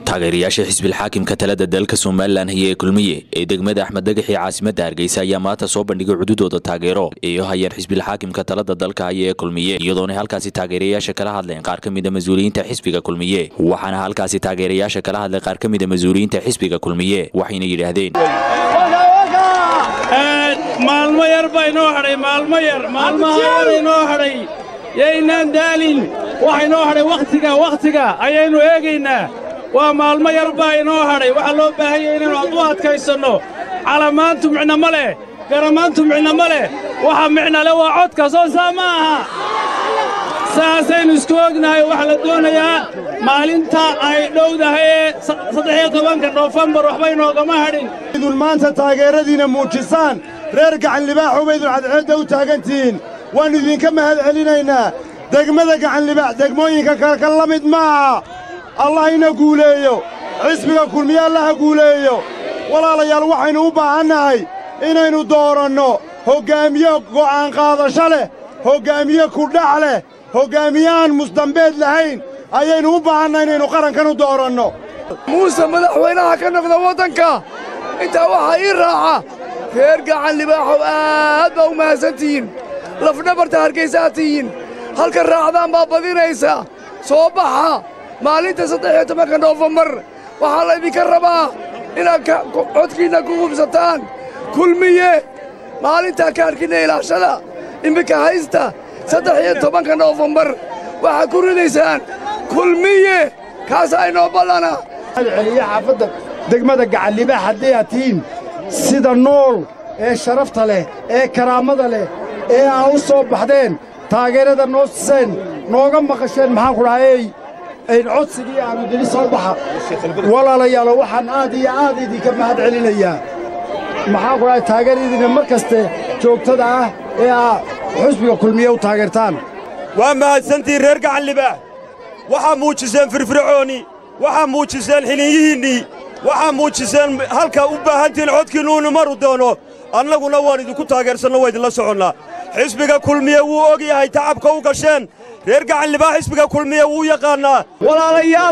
taageerayaasha xisbilxaakimka talada dalka somalilan haya ee kulmiye ee degmada axmed dagaxii caasimadda hargeysa ayaa maanta soo bandhigay cududooda taageero ee hayaan xisbilxaakimka talada dalka haya ee kulmiye iyadoona halkaasi taageerayaasha kala hadleen qaar ka mida mas-uuliyiinta xisbiga kulmiye waxaana halkaasi taageerayaasha kala hadlay qaar ka mida mas-uuliyiinta xisbiga kulmiye waxayna yidhaahdeen maalmo yar baa inoo hadhay maalmo yar maalmahaan inoo hadhay yaynaan daalin waxa inoo hadhay wakhtiga wakhtiga ayaynu eegaynaa waa maalmo yar baa inoo hadhay waxaa loo baahan yahay inaynu ad u adkaysanno calamaantu micno ma leh garamaantu micno ma leh waxa micno leh waa codka soo saa ma aha saasaynu isku ognahay waxaa la doonayaa maalinta ay dhowdahay ee saddexiyo tobanka noofembar waxba inoogama hadhin idun maanta taageeradiinna muujisaan reer gacanlibaaxu baydun cadceedda u taagantihiin waannu idinka mahad celinaynaa degmada gacanlibaax degmooyinka kale ka la mid maaha allah ina guuleeyo xisbiga kulmiye allaha guuleeyo walaalayaal waxaynu u baahannahay inaynu dooranno hoggaamiye go'aan qaadasho leh hoggaamiye kudhac leh hoggaamiye aan musdambeed lahayn ayaynu u baahannahay inaynu qarankan u dooranno muuse madaxweynaha ka noqda waddanka intaa waxaa ii raaca reer gacan libaaxow aad baa u mahadsantihiin lafdhabarta hargaysaad tihiin halka raacdaan baa badinaysa soo baxa maalinta saddexiyo tobanka noofembar waxaa laydinka rabaa inaad codkiinna ku hubsataan kulmiye maalintaa kaadhkiinna ilaashada iminka haysta saddex iyo tobanka noofembar waxaad ku ridaysaan kulmiye kaasaa inoo ballana celiya xaafadda degmada gacanlibaax hadday aad tihiin sida nool ee sharafta leh ee karaamada leh ee aa u soo baxdeen taageerada noo siseen nooga maqasheen maxaan ku dhahayey codsigii aanu dili soo baxa walaalayaalo waxaan aad iyo aad idinka mahad celinayaa maxaan ku dhahay taageeradiinna mar kaste joogtada ah ee aa xusbiga kulmiye u taageertaan waa mahadsantihiin reer gacanlibaax waxaa muujiseen firfircooni waxaa muujiseen xiliinyihiinnii waxaa muujiseen halkaa u baahantihiin codkiinnuunu maru doono annaguna waan idinku taageersanno waa idinla soconnaa xisbiga kulmiye wuu og yahay tacabka u gasheen reer gacanlibaax xisbiga kulmiye wuu yaqaannaa walaalayaal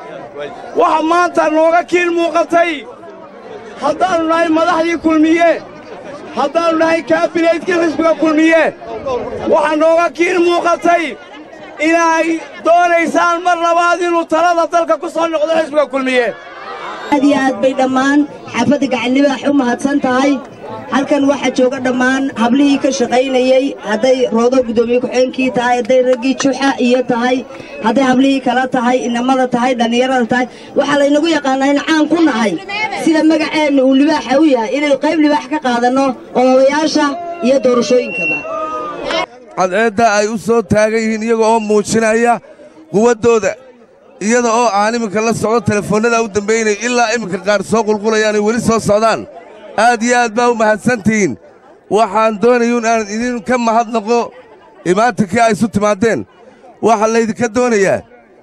waxa maanta nooga kiil muuqatay haddaannu nahay madaxdii kulmiye haddaannu nahay kaabineydkii xisbiga kulmiye waxaa nooga kiil muuqatay inay doonaysaan mar labaad inuu talada dalka ku soo noqdo xisbiga kulmiye aad iyo aad bay dhammaan xaafadda gacanlibaax u mahadsan tahay halkan waxaa jooga dhammaan hablihii ka shaqaynayey hadday roodo guddoomiye ku-xeenkii tahay hadday raggii juxa iyo tahay hadday hablihii kala tahay inamada tahay dhallinyarada tahay waxaa laynagu yaqaannaa in caan ku nahay sida magaceenna uu libaaxa u yahay inaynu qayb libaax ka qaadanno odayaasha iyo doorashooyinkaba cadceedda ay u soo taagan yihiin iyaga oo muujinaya quwaddooda iyada oo aan iminka la socdo telefoonnada u dambaynaya ilaa iminka qaar soo qulqulayaanay weli soo socdaan aad iyo aad baa u mahadsantihiin waxaan doonayuun aan idinka mahadnaqo imaantankii ay isu timaadeen waxaa laydinka doonayaa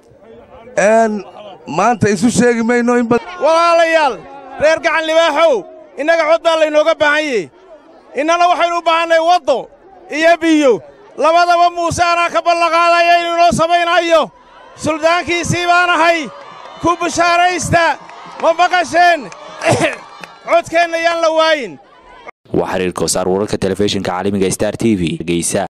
maanta isu sheegi mayno in walaalayaal reer gacan libaaxow innaga cod baa laynooga baahan yahy innana waxaynu u baahannay waddo iyo biyo labadaba muuse anaa ka ballanqaadaya inuu inoo samaynayo suldaankiisii baanahay ku bishaaraysta ma maqasheen codkeenna yaan la waayin waa xiriir koosaar wararka telefishinka caalamiga star t v geysa